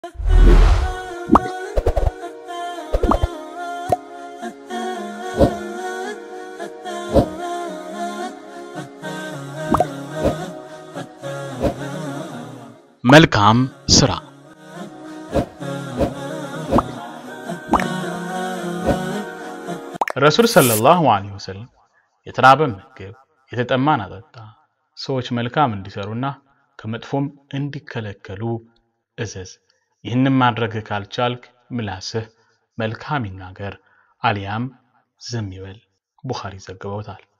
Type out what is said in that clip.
መልካም ስራ ረሱል ሰለላሁ ዐለይሂ ወሰለም የተራበን መግብ፣ የተጠማን አጠጣ፣ ሰዎች መልካም እንዲሰሩና ከመጥፎም እንዲከለከሉ እዘዝ። ይህንም ማድረግ ካልቻልክ ምላስህ መልካም ይናገር አሊያም ዝም ይበል። ቡኻሪ ዘግበውታል።